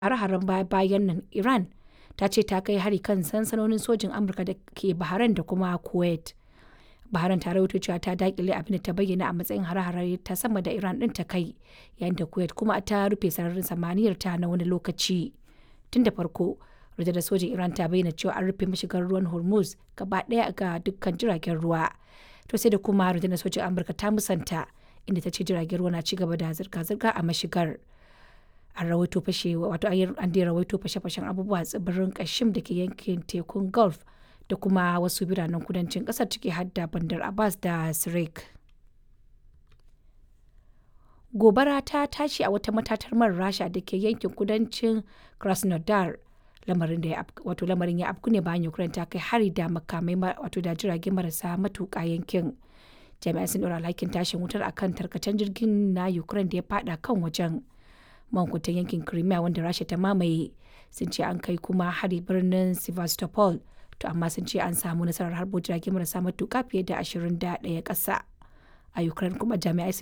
hare-haren baya-bayan nan, Iran ta ce ta kai hari kan sansanonin sojin Amurka da ke Bahrain da kuma Kuwait. Bahrain ta rawaito cewa ta dakile abin da ta bayyana a matsayin hare-hare ta sama da Iran ɗin ta kai, yayin da Kuwait kuma ta rufe sararin samaniyar ta na wani lokaci. Tun da farko, rundunar sojin Iran ta bayyana cewa an rufe mashigar ruwan Hormuz gaba ɗaya ga dukkan jiragen ruwa. To sai da kuma rundunar sojin Amurka ta musanta, inda ta ce jiragen ruwa na ci gaba da zirga-zirga a mashigar. An rawaito fashe wato an dai rawaito fashe-fashen abubuwa a tsibirin Kashim da ke yankin tekun Gulf da kuma wasu biranen kudancin kasar ciki har da Bandar Abbas da Sirik. Gobara ta tashi a wata matatar man Rasha da ke yankin kudancin Krasnodar. Lamarin da ya wato lamarin ya afku ne bayan Ukraine ta kai hari da makamai wato da jirage marasa matuƙa yankin. Jami'ai sun ɗora alhakin tashin wutar akan tarkacen jirgin na Ukraine da ya fada kan wajen. Mankutan yankin Crimea wanda Rasha ta mamaye sun ce an kai kuma hari birnin Sevastopol to amma sun ce an samu nasarar harbo jirage marasa matuƙa fiye da 21 ƙasa. A Ukraine kuma jami'ai